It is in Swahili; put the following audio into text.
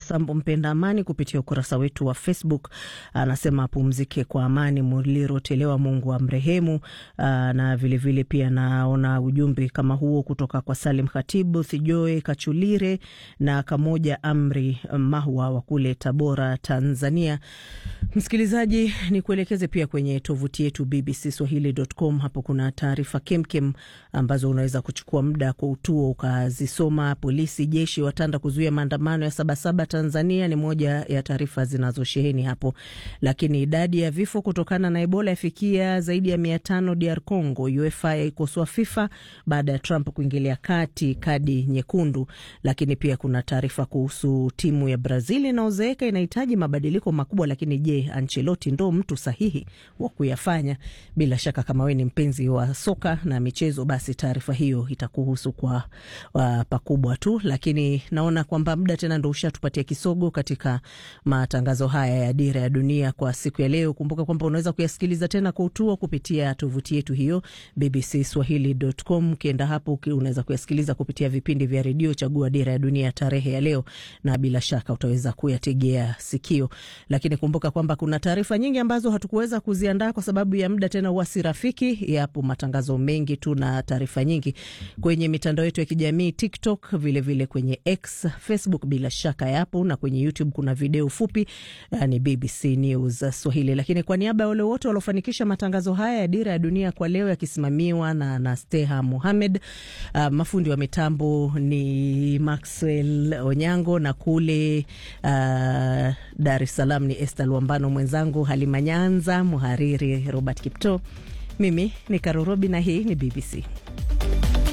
Sambo mpenda amani kupitia ukurasa wetu wa Facebook anasema apumzike kwa amani Mulirotelewa, Mungu amrehemu. Na vilevile vile pia naona ujumbe kama huo kutoka kwa Salim Khatibu Thijoe Kachulire na Kamoja Amri Mahwa wa kule Tabora, Tanzania. Msikilizaji, ni kuelekeze pia kwenye tovuti yetu BBC Swahili.com. Hapo kuna taarifa kemkem ambazo unaweza kuchukua muda kwa utuo ukazisoma. Polisi jeshi watanda kuzuia maandamano ya Sabasaba Tanzania ni moja ya taarifa zinazosheheni hapo, lakini idadi ya vifo kutokana na Ebola yafikia zaidi ya mia tano DR Congo. UEFA yaikosoa FIFA baada ya Trump kuingilia kati kadi nyekundu. Lakini pia kuna taarifa kuhusu timu ya Brazil inaozeeka inahitaji mabadiliko makubwa, lakini je, Ancelotti ndo mtu sahihi wa kuyafanya? Bila shaka kama we ni mpenzi wa soka na michezo, basi taarifa hiyo itakuhusu kwa uh, pakubwa tu, lakini naona kwamba muda tena ndo ushatupatia kisogo katika matangazo haya ya Dira ya Dunia kwa siku ya leo. Kumbuka kwamba unaweza kuyasikiliza tena kwa utuo kupitia tovuti yetu hiyo bbcswahili.com. Ukienda hapo unaweza kuyasikiliza kupitia vipindi vya redio, chagua Dira ya Dunia tarehe ya leo, na bila shaka utaweza kuyategea sikio. Lakini kumbuka kwamba kuna taarifa nyingi ambazo hatukuweza kuziandaa kwa sababu ya muda, tena huwa si rafiki. Yapo matangazo mengi tu na taarifa nyingi kwenye mitandao yetu ya kijamii TikTok, vilevile vile kwenye X, Facebook bila shaka yapo, na kwenye YouTube kuna video fupi ni BBC News Swahili. Lakini kwa niaba ya wale wote waliofanikisha matangazo haya ya Dira ya Dunia kwa leo yakisimamiwa na Nasteha Muhamed, uh, mafundi wa mitambo ni Maxwell Onyango na kule uh, Dar es Salaam ni Esther Luambano, mwenzangu Halima Nyanza, muhariri Robert Kipto, mimi ni Karorobi na hii ni BBC.